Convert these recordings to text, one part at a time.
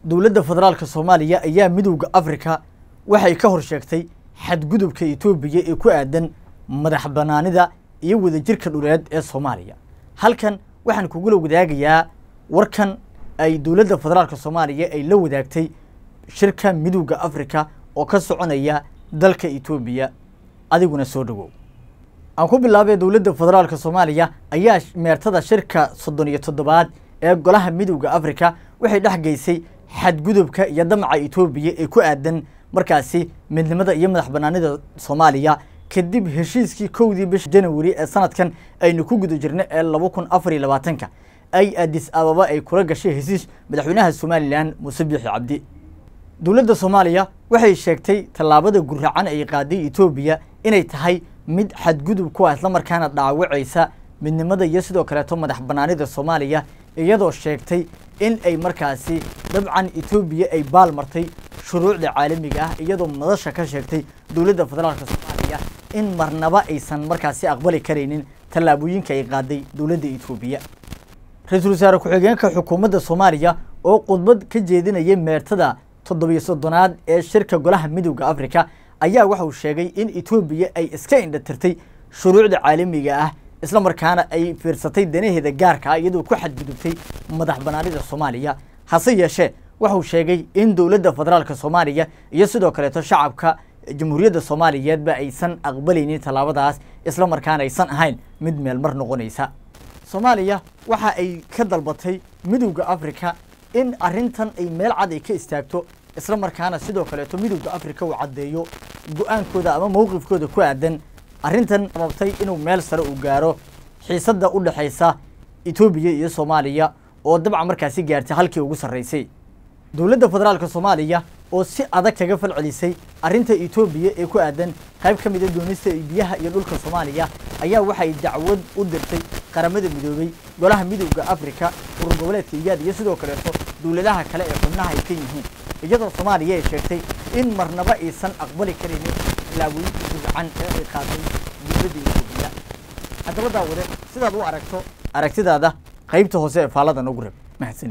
dowladda federaalka soomaaliya ayaa midowda afrika waxay ka hor sheegtay xadgudubka etoobiya ee ku aadan madax banaanida iyo wadajirka dhuleed ee soomaaliya halkan waxaan kugula wadaagayaa warkan ay dowladda federaalka soomaaliya ay la wadaagtay shirka midowda afrika oo ka soconaya dalka etoobiya adiguna soo dhawow aan ku bilaabay dowladda federaalka soomaaliya ayaa meertada shirka soddon iyo toddobaad ee golaha midowda afrika waxay dhex geysay xadgudubka iyo damaca etoobiya ee ku aadan markaasi midnimada iyo madax banaanida soomaaliya kadib heshiiskii kowdii bisha janawari ee sanadkan aynu ku guda jirna ee laba kun afar iyo labaatanka ay adis ababa ay kula gashay hesiis madaxweynaha somalilan muuse biixi cabdi dowladda soomaaliya waxay sheegtay tallaabada guracan ay qaaday etoobiya inay tahay mid xadgudub ku ah islamarkaana dhaawacaysa midnimada iyo sidoo kaleeto madax banaanida soomaaliya iyadoo sheegtay in ay markaasi dabcan etoobiya ay baal martay shuruucda caalamiga ah iyadoo madasha ka sheegtay dowladda federaalka soomaaliya in marnaba aysan markaasi aqbali karaynin tallaabooyinka ay qaaday dowladda etoobiya ra-iisul wasaare ku-xigeenka xukuumadda soomaaliya oo khudbad ka jeedinaya meertada toddobiyo soddonaad ee shirka golaha midowda afrika ayaa waxa uu sheegay in etoobiya ay iska indhatirtay shuruucda caalamiga ah isla markaana ay fiirsatay danaheeda gaarka ah iyadoo ku xadgudubtay madax banaanida soomaaliya hase yeeshee waxauu sheegay in dowladda federaalka soomaaliya iyo sidoo kaleeto shacabka jamhuuriyadda soomaaliyeedba aysan aqbalaynin tallaabadaas isla markaana aysan ahayn mid meelmar noqonaysa soomaaliya waxa ay ka dalbatay midowda afrika in arrintan ay meel cad ay ka istaagto isla markaana sidoo kaleeto midowda afrika uu caddeeyo go-aankooda ama mowqifkooda ku aadan arrintan sababtay inuu meel sare uu gaaro xiisadda u dhexaysa etoobiya iyo soomaaliya oo dabcan markaasi gaartay halkii ugu sarraysay dowladda federaalka soomaaliya oo si adag kaga fal celisay arrinta etoobiya ee ku aadan qayb ka mida doonista biyaha iyo dhulka soomaaliya ayaa waxay dacwad u dirtay qaramada midoobay golaha midowda afrika urur goboleedka iyaad iyo sidoo kaleeto dowladaha kale ee xubnaha ay ka yihiin iyadoo soomaaliya ay sheegtay in marnaba aysan aqbali karaynin tilaabooyinka gudcan ee ay qaatay dowladda etoobiya haddaba daawade sidaad u aragto aragtidaada qaybta hoose ee faallada nagu rab mahadsanid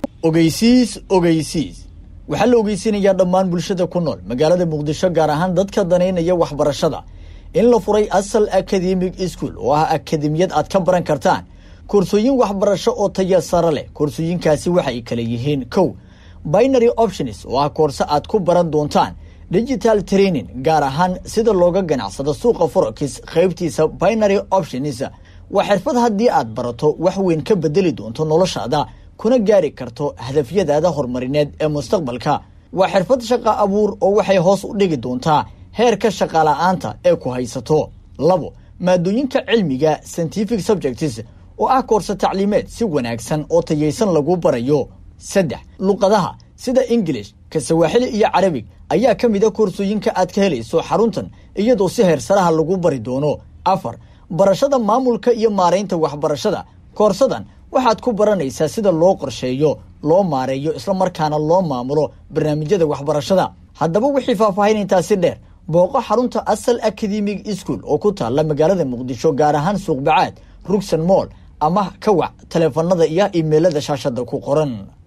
ogeysiis ogeysiis waxaa la ogeysiinayaa dhammaan bulshada ku nool magaalada muqdisho gaar ahaan dadka danaynaya waxbarashada in la furay asal academic school oo ah akademiyad aad ka baran kartaan koorsooyin waxbarasho oo taya sare leh koorsooyinkaasi waxay kala yihiin kow binary options oo ah koorse aad ku baran doontaan digital training gaar ahaan sida looga ganacsado suuqa forex qaybtiisa binary options waa xirfad haddii aad barato wax weyn ka bedeli doonto noloshaada kuna gaari karto hadafyadaada horumarineed ee mustaqbalka waa xirfad shaqa abuur oo waxay hoos u dhigi doontaa heerka shaqala-aanta ee ku haysato labo maadooyinka cilmiga scientific subjects oo ah koorse tacliimeed si wanaagsan oo tayaysan lagu barayo saddex luqadaha sida ingilish ka sawaaxili iyo carabig ayaa ka mid a koorsooyinka aad ka helayso xaruntan iyadoo si heersaraha lagu bari doono afar barashada maamulka iyo maaraynta waxbarashada koorsadan waxaad ku baranaysaa sida loo qorsheeyo loo maareeyo islamarkaana loo maamulo barnaamijyada waxbarashada haddaba wixii faahfaahin intaasi dheer booqo xarunta asal academic school oo ku taalla magaalada muqdisho gaar ahaan suuqbacaad rugsan moll ama ka wac taleefanada iyo imeilada shaashada ku qoran